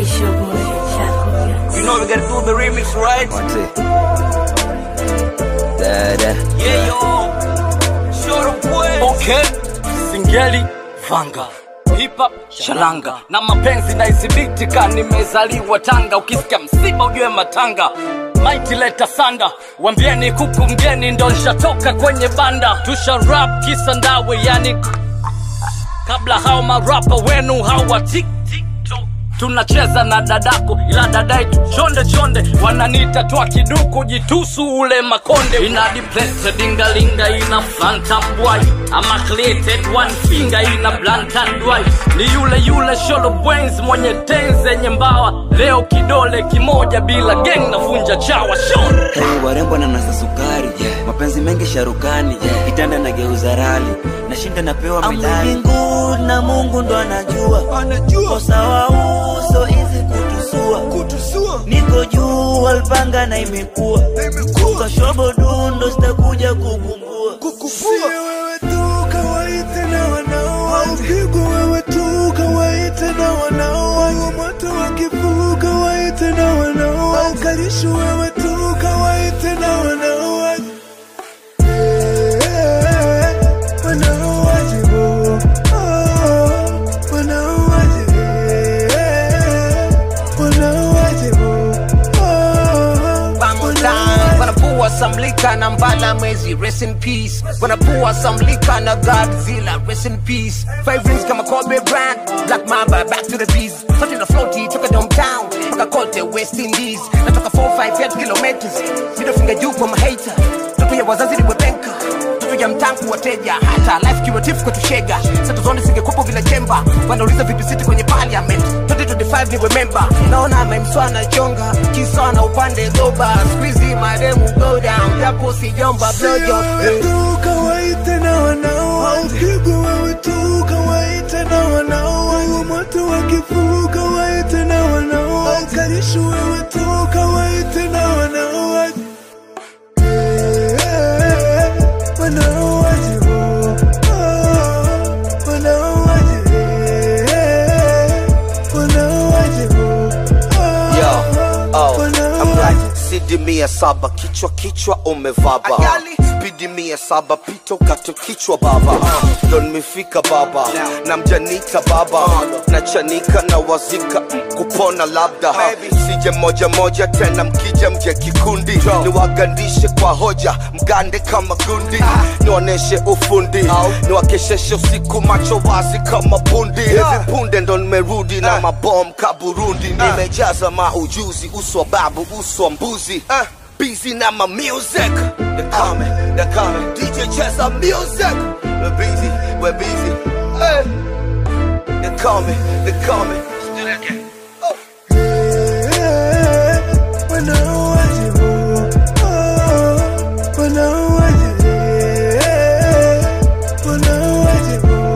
It's your boy, Chaco. You know we gotta do the remix, right? What's it? Da-da. Yeah, yo. Short of words. Okay. Singeli Vanga. Hip hop shalanga na mapenzi na isibitika, nimezaliwa Tanga. Ukisikia msiba ujue matanga Mighty leta sanda, wambieni kuku mgeni ndo nshatoka kwenye banda. Tusha rap kisa ndawe, yani kabla hao marapa wenu hawa tik tik tok. tunacheza na dadako ila dadai tu chonde chonde wananita twa kiduku jitusu ule makonde ina dipleted dingalinga ina phantom boy ama created one finger ina blantan boy ni yule yule sholo brains mwenye tenzi yenye mbawa leo kidole kimoja bila gang navunja chawa shon Hey, warembo na nasa sukari mapenzi mengi sharukani kitanda na geuza rali nashinda napewa midali mbingu na mungu ndo anajua anajua sawa uso hizi kutusua kutusua niko juu alpanga na imekuwa imekuwa shobo dundo sitakuja kukumbua Sio wewe tu kawaite na wanao Upigwa wewe tu kawaite na wanao Wa moto wakifu kawaite na wanao Ukalishu wewe tu kawaite na wanao Eh, wanaowajibu. Oh, wanaowajibu. Eh, wanaowajibu. Oh, Vamos down. Wanapua some liquor na mbala mwezi rest in peace wanapua some liquor na Godzilla rest in peace five rings kama Kobe Bryant Black Mamba back to the bees Something na floaty toka downtown mpaka kote West Indies natoka 458 kilometers middle finger juu kwa mahater toto ya wazazi ni webenka toto ya mtangu wateja hata life kiwatifu kwetu shega sato zone zingekupo vile chemba wanauliza vipi siti kwenye parliament 2025 ni remember naona memswana chonga kisana upande goba squeezy mademu go down japo sijomba blow job wewe tu kawaite na wanao Upigwa wewe tu kawaite na wanao Wa moto wakifu kawaite na wanao Ukalishu wewe tu kawaite na wanao Eh, wanaowajibu. Oh, wanaowajibu. Eh, wanaowajibu. Oh, Yo, oh, I'm wanaowajibu. like sidi mia saba kichwa kichwa umevaba Ayali. spidi mia saba pito kato kichwa baba uh, ndo nimefika baba na mjanita baba na chanika na wazika mm, kupona labda sije moja moja tena mkija mje kikundi niwagandishe kwa hoja mgande kama gundi nionyeshe ufundi niwakesheshe usiku macho wazi kama bundi hivi punde ndo nimerudi na mabom kaburundi nimejaza maujuzi uso babu uso mbuzi uh, busy na ma music they coming they coming DJ cheza music we're busy we're busy hey. they coming they coming still again Eh, wanaowajibu. Oh, wanaowajibu. Eh, wanaowajibu.